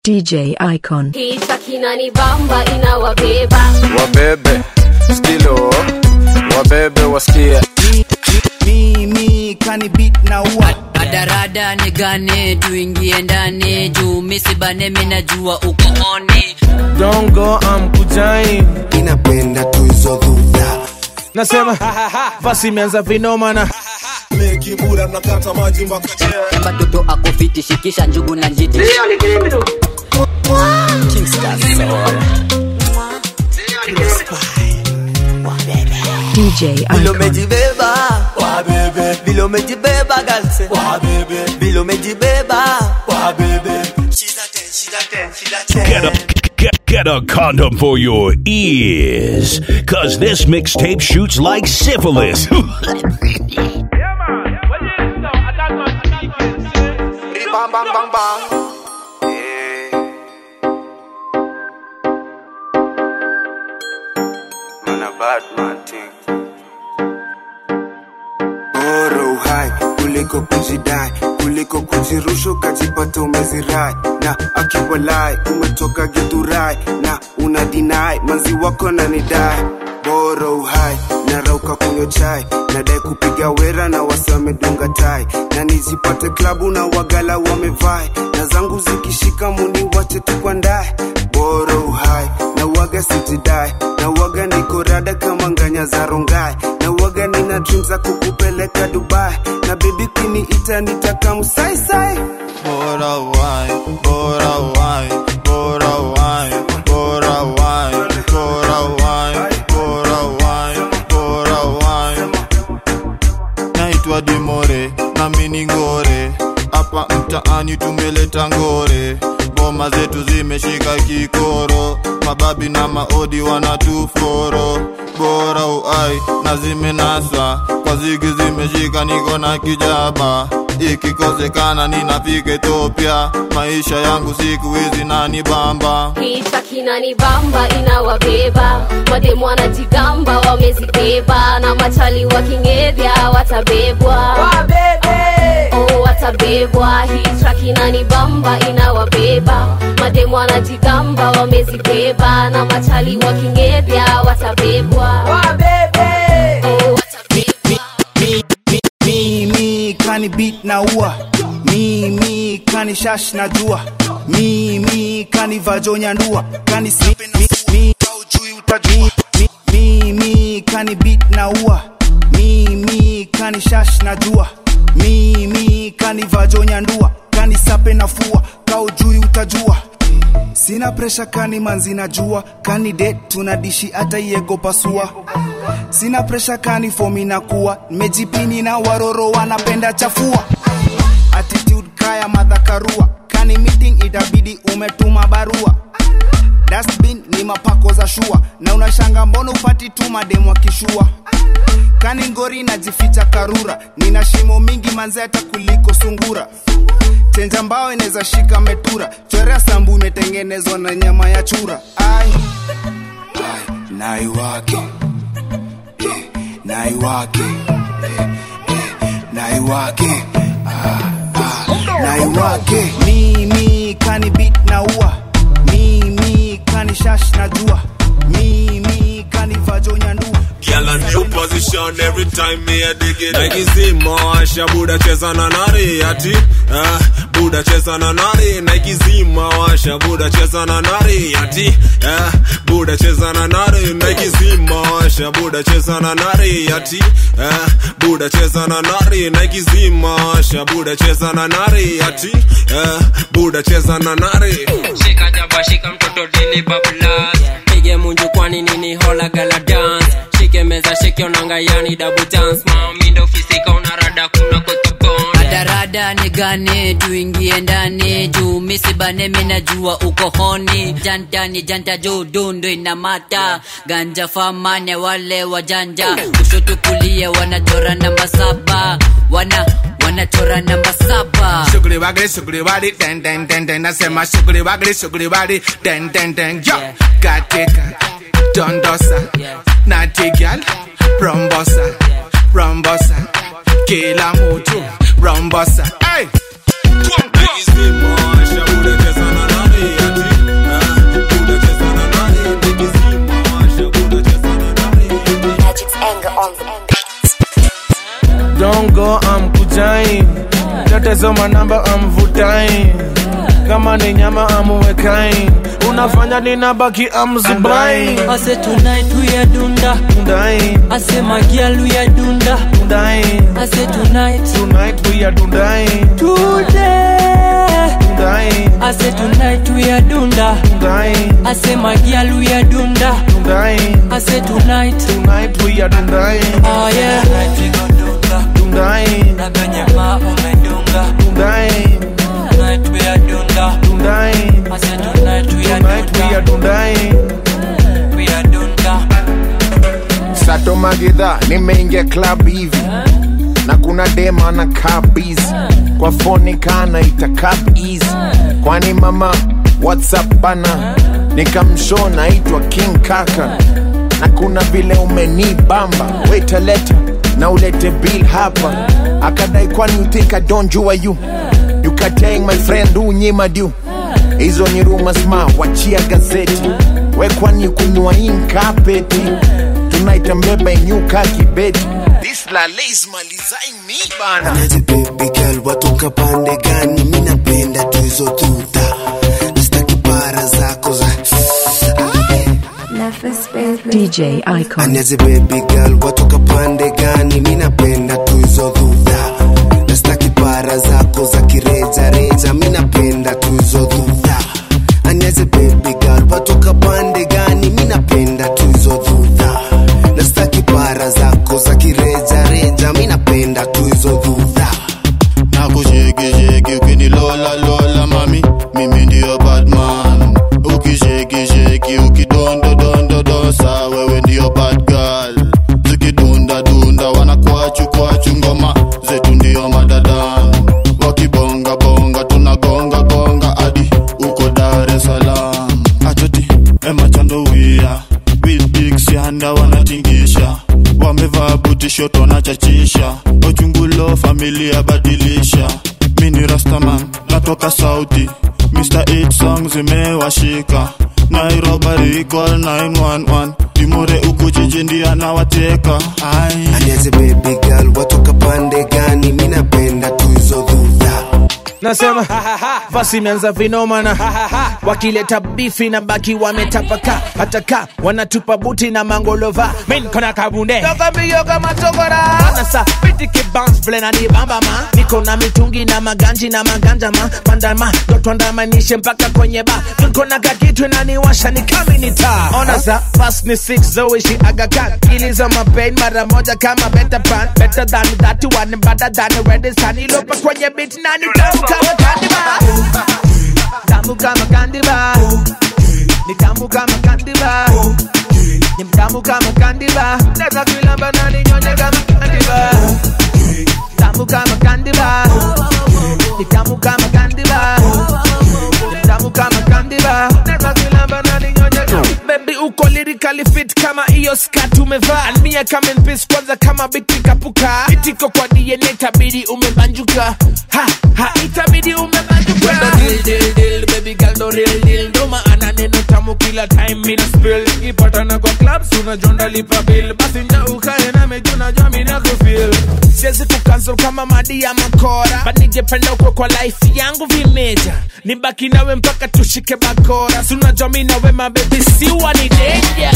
DJ Icon. Kichwa kinanibamba inawabeba wabebe skilo wabebe wasikie mimi kani beat na ua Adarada nigane tuingie ndani juu misibane minajua uko oni dongo amkujai inapenda tu hizo dhudha nasema basi imeanza vinomana batoto akofiti shikisha njugu na njiti DJ Vile Icon. umejibeba wabebe, vile umejibeba galse wabebe, vile umejibeba wabebe. Shida ten, shida ten, shida ten. Get a get, get a condom for your ears, cause this mixtape shoots like syphilis. bang bang bang bang Man a bad man thing. bora uhai kuliko kujidai kuliko kujirusha ukajipata umezirai na akiwalai umetoka githurai na una dinai manzi wako na nidai bora uhai narauka kunywa chai nadai kupiga wera na wasi wamedunga tai na nijipate klabu na wagala wamevai na zangu zikishika muni wache tukwandae bora uhai na waga sijidai na waga niko rada kama nganya za rongai na waga nina dream za kukupeleka dubai na bebi kiniita nitaka msaisai Bora wine, bora wine, bora wine, bora wine, bora wine, bora wine, bora wine. Naitwa Dimore na mini ngore, hapa mtaani tumeleta ngore, ngoma zetu zimeshika kikoro, mababi na maodi wanatuforo, bora uai na zimenasa, kwa zigi zimeshika, niko na kijaba ikikosekana ninafika Ethiopia, maisha yangu siku hizi nani bamba Kichwa kinanibamba inawabeba mademu wanajigamba wamezibeba na machali wakingevya watabebwa oh, watabebwa hichwa kinanibamba inawabeba mademu wanajigamba wamezibeba na machali wakingevya watabebwa oh, watabebwa mimi kani beat na ua mimi kani shash na jua mimi kani vajonya ndua kani sipe na mi, kaujui utajua mi, mimi kani beat na ua mimi kani shash na jua mimi kani vajonya ndua kani sape na fua kaujui utajua sina presha kani manzi na jua kani det tunadishi hata iego pasua sina presha kani fomi na kuwa nimejipini na waroro wanapenda chafua attitude kaya madhakarua kani meeting itabidi umetuma barua dustbin ni mapako za shua na unashanga mbona upati tu mademu akishua kani ngori najificha karura nina shimo mingi manzeta kuliko sungura chenja mbao inaweza shika metura chorea sambu imetengenezwa na nyama ya chura ai, ai nai wake eh, nai wake eh, eh, nai wake ah, ah, nai wake mimi kani beat na ua mimi kani shash na jua mimi kani vajonya ndua Girl a new position every time me a dig it Like zima washa buda cheza na nari ati ah, Buda cheza na nari Nike zima washa buda cheza na nari ati ah, Buda cheza na nari Nike zima washa buda cheza na nari ati ah, Buda cheza na nari Nike zima washa buda cheza na nari ati ah, Buda cheza na nari shika jaba shika mtoto dili bablas pige munju kwani nini hola gala dance shike meza shike onanga yani double dance mami ndo fisika unarada kuna kotobon Adarada nigane tuingie ndani juu misibane minajua uko honi janta ni janta juu dundu inamata ganja famane wale wajanja kushoto kulia wanachora namba saba wana wanachora namba saba Sugri wagri sugri wadi den den den den nasema sugri wagri sugri wadi den den den yo Yeah. katika dondosa natigal rombosa rombosa kila mtu rombosa hey. Nike zima washa buda cheza na nari hizo manamba amvutai kama ni nyama amuwekai unafanya ninabaki amzubai I say tonight we are dunda. I say my girl we are dunda. I say tonight. Tonight we are dundai. Today. Dundai. I say tonight we are dunda. Dundai. I say my girl we are dunda. Dundai. I say tonight. Tonight we are dundai. Oh yeah. Tonight we go dunga. Dundai. Na venye ma umedunga. Dundai. Tonight we are dunda. Dundai. I say tonight we are Tonight we are dundai. dunda. We are dunda. sato magidha nimeingia club hivi na kuna dema na kabizi kwa foni kana itakap easy kwani mama whatsapp bana nikamsho naitwa king kaka na kuna vile umenibamba wetaleta na ulete bill hapa akadai kwani you think I don't jua you you katang my friend unyima du hizo ni rumors ma wachia gazeti we kwani kunywa inkapeti tunaita mbeba inyuka kibeti This la lace malizain mi bana Anaje baby girl watoka pande gani? Mi napenda tu hizo tuta, nastaki para zako za DJ Icon. Anaje baby girl watoka pande gani? Mi napenda tu hizo tuta, nastaki para zako za kireja reja. Mi napenda tu hizo tuta. Anaje baby girl watoka pande gani? Mi napenda tu hizo tuta, nastaki para zako za kireja reja. Mi napenda tu hizo tuta. nakushekisheki ukinilola lola mami mimi ndiyo batman ukishekisheki ukidondodondodosa wewe ndiyo bad girl zikidundadunda wanakwachu kwachu ngoma zetu ndiyo madadan wakibongabonga tunagonga gonga hadi uko dar es salaam atoti emachandowia bilbiksianda wanatingisha wamevaa butishoto wanachachisha ochungulo familia badilisha mini rastaman natoka sauti mr 8 song zimewashika nairobari call 911 dimure uku jiji ndiye anawateka ai Aniaze baby girl watoka pande gani? Mi napenda tu hizo dhudha. nasema basi imeanza vinomana wakileta bifi na baki wametapaka hata ka wanatupa buti na mangolova min kona kabunde mbio kama togora anasa pitike bounce vile na nibamba ma niko na mitungi na maganji na maganja ma pandama dotwandamanishe mpaka kwenye ba niko na kakitu naniwasha ni kaminita ona za fast ni six zoishi agakan iliza mapain mara moja kama better pan better than that one better than red sun ilopa kwenye beat nani tamu kama kandiba tamu kama kandiba ni tamu kama kandiba ni mtamu kama kandiba naweza kuilamba na ninyonye kama kandiba tamu kama kandiba ni tamu kama kandiba ni mtamu kama kandiba naweza kuilamba na ninyonye kama baby uko lyrically fit kama hiyo skat umevaa almia kama in peace kwanza kama biti kapuka itiko kwa DNA itabidi umebanjuka ha ha itabidi umebanjuka Kwenda deal deal deal baby girl do real deal ndo maana neno tamu kila time mina spill ikipatana kwa clubs unajonda lipa bill basi nja ukae na meju najua mina kufeel siwezi kucancel kama madi ya makora but ningependa ukwe kwa life yangu vimeja nibaki nawe mpaka tushike bakora si unajua mi nawe mabebi siwa ni danger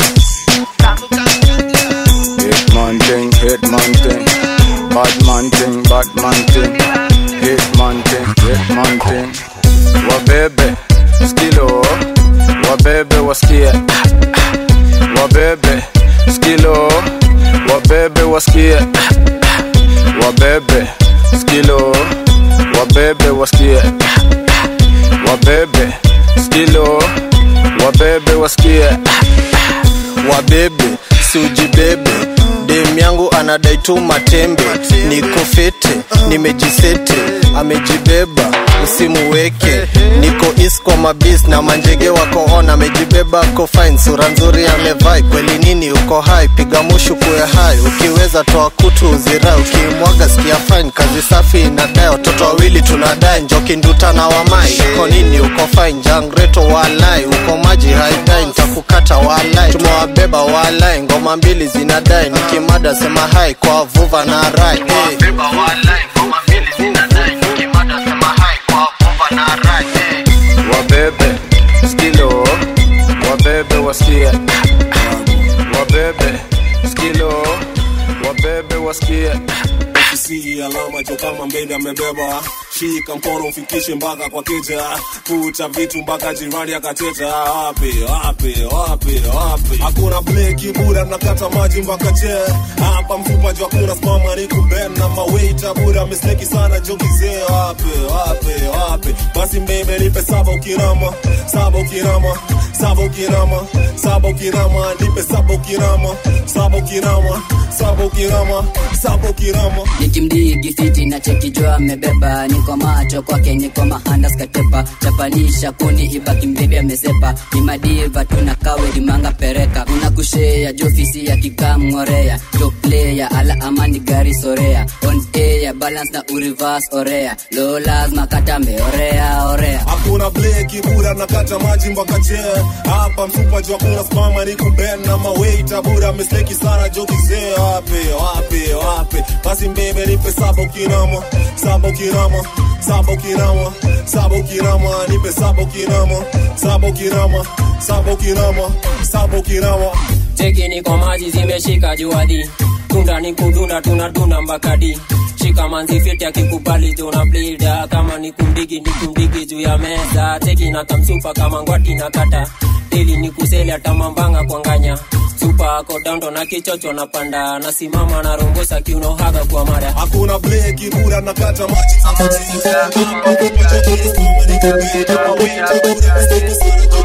Hitman thing, hitman thing. Bad man thing, bad man thing. Hitman thing, hitman thing. Wabebe, skilo. Wabebe wasikie. Wabebe, skilo. Wabebe wasikie. Wabebe, skilo. Wabebe wasikie. Wabebe, skilo. Wabebe wasikie. wabebe siujibebe dem yangu anadai tu matembe niko fete nimejisete amejibeba usimuweke niko is kwa mabis na manjege wako on amejibeba ako fine sura nzuri amevai kweli nini uko hai piga mushu kuwe hai ukiweza toa kutu uzirai ukimwaga sikia fine kazi safi inadai watoto wawili tunadai njoki nduta na wamai uko nini uko fine jangreto walai uko maji haidai nitakukata walai tumewabeba walai ngoma mbili zinadai nikimada sema hai kwa vuva na rai hey. wasikie wabebe skilo wabebe wasikie ukisi alama jo kama mbele amebeba shika mkono ufikishe mpaka kwa keja kucha vitu mpaka jirani akateta wapi wapi wapi wapi hakuna bleki bura nakata maji mpaka che hapa mfupa jo hakuna spama ni kuben na maweita bura misteki sana jo kizee wapi wapi wapi basi mbebe nipe saba ukirama saba ukirama saba ukirama saba ukirama nipe saba ukirama saba ukirama saba ukirama saba ukirama nikimdigi fiti na chekijwa amebeba niko macho kwake niko mahandas katepa chapanisha kundi ibaki mbebi amesepa ni madiva tuna kawe limanga pereka una kushea jofisi ya kikamngorea jo player ala amani gari sorea on air balance na urivas orea lo lazima katambe orea orea hakuna bleki bura nakata maji mpaka chee hapa mfupa juu hakuna spama ni kuben na maweita bura misteki sana jo kizee wapi wapi wapi basi mbebe nipe saba ukirama saba ukirama saba ukirama saba ukirama nipe saba ukirama saba ukirama saba ukirama saba ukirama cheki niko maji zimeshika juadi tunda ni kudunda tunadunda mbakadi shika manzi fiti akikubali tuna blida kama ni kumdigi ni kumdigi juu ya meza cheki na kamsupa kama ngwati na kata ili ni kuseli hata mambanga kwanganya supa ako dando na kichocho na panda nasimama na rongosa kiunohaga kwa mara hakuna bleki bura nakata maji hapa mfupa juu hakuna spama ni kuben na maweita bura misteki sana jo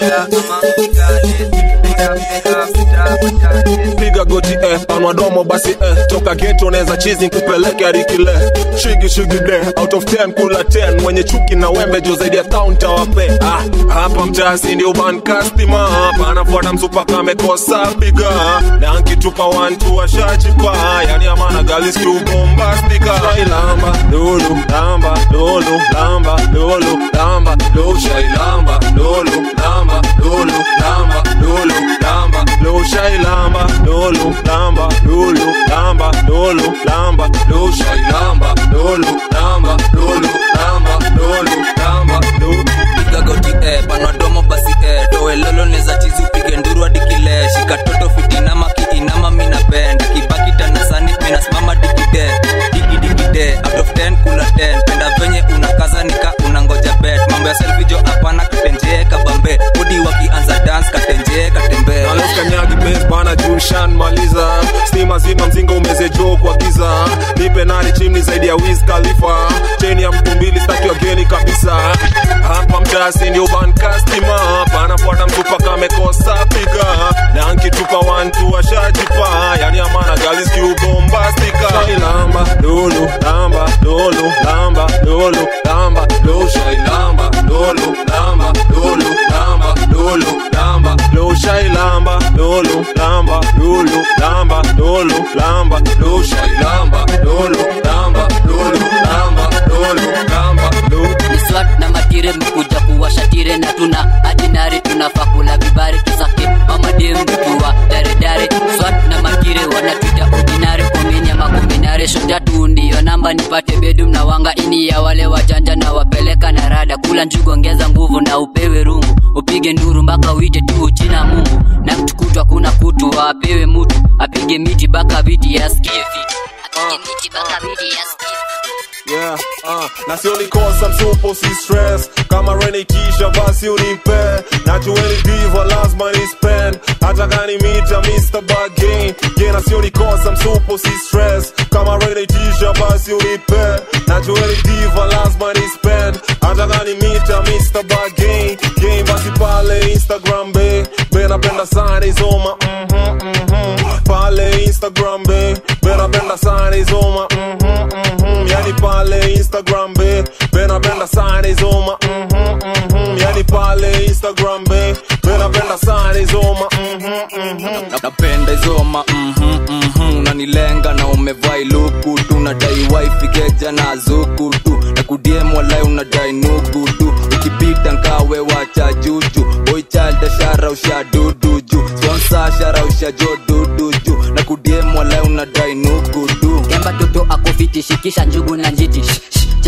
piga goti eh, panwa domo basi eh, toka geto neza chizi kupeleke arikile shigi shigi de out of 10 kula 10 mwenye chuki na wembe jo zaidi ya town tawape ah, hapa mtasi ndio ban customer hapa anafuata msupa kamekosa piga na nkitupa wantu washajipa yani amana galis tu bombastika shailamba lulu lamba lulu lamba lulu lamba lulu shailamba lulu lamba lulu lamba lulu lamba lulu shailamba lulu lamba lulu lamba lulu lamba lulu shailamba lulu lamba lulu lamba lulu lamba lulu piga goti eh, panwa domo basi eh, towe lolo neza chizi upige nduru hadi kile shika toto fitinama kiinama mina bend kibaki tanasani minasimama digide digidikide out of 10 kula 10 penda venye unakaza nika unangoja bet mambo ya selfie jo hapana katenjee kabambe udi wakianza dance katenjee katembe naleskanyagi bes bana jushan maliza stima zima mzinga umeze jo kwa giza nipe nani chimni zaidi ya wiz khalifa cheni ya mtu mbili staki wageni kabisa hapa mtasi ndio bankastima panafuata mtupa kamekosa piga na nkitupa wantu washajipa yani amana galiskiubombastika shailamba lulu lamba lulu lamba lulu lamba lulu shailamba lulu lamba lulu lamba lulu lamba lulu shailamba lulu lamba lulu lamba lulu lamba lulu shailamba lulu lamba lulu lamba lulu lamba lulu ni swat na matire mkuja kuwashatire na tuna adinari tunafaa kula vibari kisake mamadem kuwa daredare swat na matire wanatwita ordinary komenya makombinare shotatu ndiyo namba nipate bedum na wanga ini ya wale wajanja na wapeleka na rada kula njugu ongeza nguvu na upewe rungu upige nduru mpaka uite tu jina mungu na mtukutwa kuna kutu apewe mutu apige miti baka viti yasikie fiti apige miti baka viti yasikie Yeah, uh, na sio nikosa msupo si stress kama reni kisha basi unipe najueni diva lazima ni spend hata gani mita Mr. Bargain yeah, na sio nikosa msupo si stress kama reni kisha basi unipe najueni diva lazima ni spend hata gani mita Mr. Bargain game basi pale Instagram be be napenda sana izoma mhm mhm pale Instagram be be napenda sana izoma mhm mhm yani pale Instagram be be napenda sana izoma mhm mhm yani pale Instagram be be napenda sana izoma mhm mhm Na- napenda izoma mhm, mhm. unanilenga na umevai luku tu nadai wifi keja na zuku tu na kudiem walai unadai nugu tu ukipita nkawe wacha juju boy child shara usha dudu ju sponsor shara usha jo dudu ju na kudiem walai unadai nugu tu kemba toto akofiti shikisha njugu na njiti Shh, shh,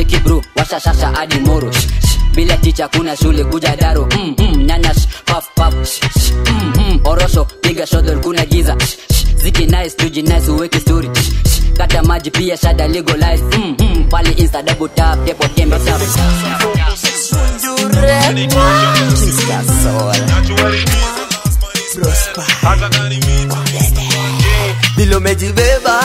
cheki bro washa shasha hadi moro Shh, shh, bila ticha kuna shule kuja daro mm, mm, nyanya sh, paf paf sh, sh, mm, mm, orosho piga shodol kuna giza Shh, shh, ziki nice tuji nice uweke story Shh, shh, kata maji pia shada legalize mm, mm, pale insta double tap depo tembe tap vile umejibeba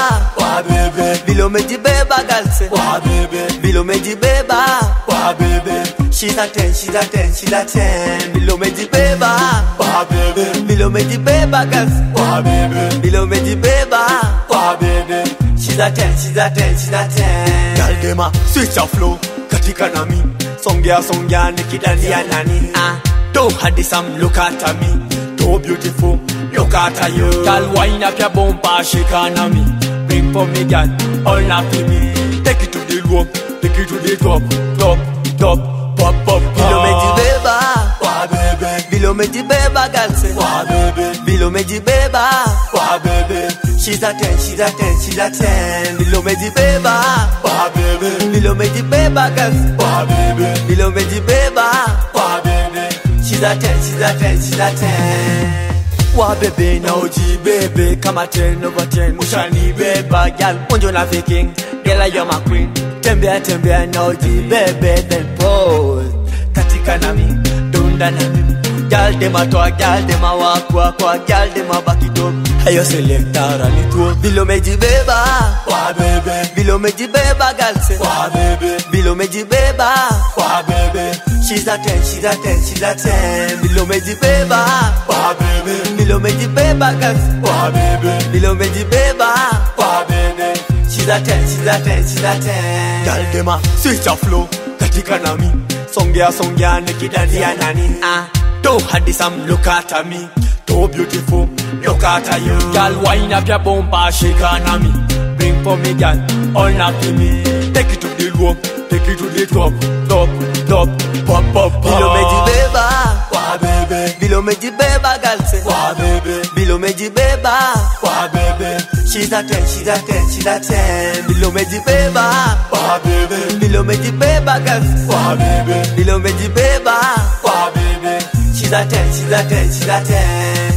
wabebe vile umejibeba galse wabebe vile umejibeba wabebe she's a ten she's a ten she's a ten vile umejibeba wabebe vile umejibeba galse wabebe vile umejibeba wabebe she's a ten she's a ten she's a ten girl dem a switch a flow katika nami songea songea nikidandia nani ah don't hadi some look at me so beautiful look at you girl wind up your bumper shake on me bring for me girl all night for me take it to the low take it to the top top top pop pop vile umejibeba wa bebe vile umejibeba girl say wa bebe vile umejibeba wa bebe she's a ten she's a ten she's a ten vile umejibeba wa bebe vile umejibeba girl say wa bebe vile umejibeba wa bebe she's a ten she's a ten she's a ten wa bebe na ujibebe kama 10 over 10 ushanibeba gal onjo na viking gela you're my queen tembea tembea na ujibebe then pose katika nami dunda nami gal dem atoa gal dem awakwa kwa gal dem abaki top hayo selectara ni tu vile umejibeba wa bebe vile umejibeba gal se wa bebe vile umejibeba wa bebe she's a 10 she's a 10 she's a 10 vile umejibeba wa bebe vile umejibeba gal se wa bebe vile umejibeba wa bebe she's a 10 she's a 10 she's a 10 gal dem a switch a flow katika nami songea songea nikidandia nani ah don't hadi some look at me so beautiful look at you girl wind up your bumper shake on me bring for me girl all night to me take it to the low take it to the top top top pop pop pop vile umejibeba wa bebe vile umejibeba girl say wa bebe vile umejibeba wa bebe she's a 10 she's a 10 she's a 10 vile umejibeba wa bebe vile umejibeba girl say wa bebe vile umejibeba wa bebe she's a 10 she's a 10 she's a 10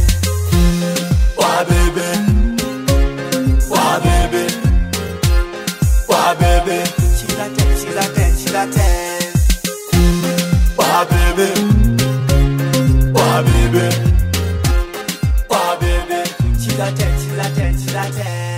wa bebe wa bebe wa bebe she's a 10 she's a 10 she's a 10 wa bebe wa bebe wa bebe she's a 10 she's a 10 she's a 10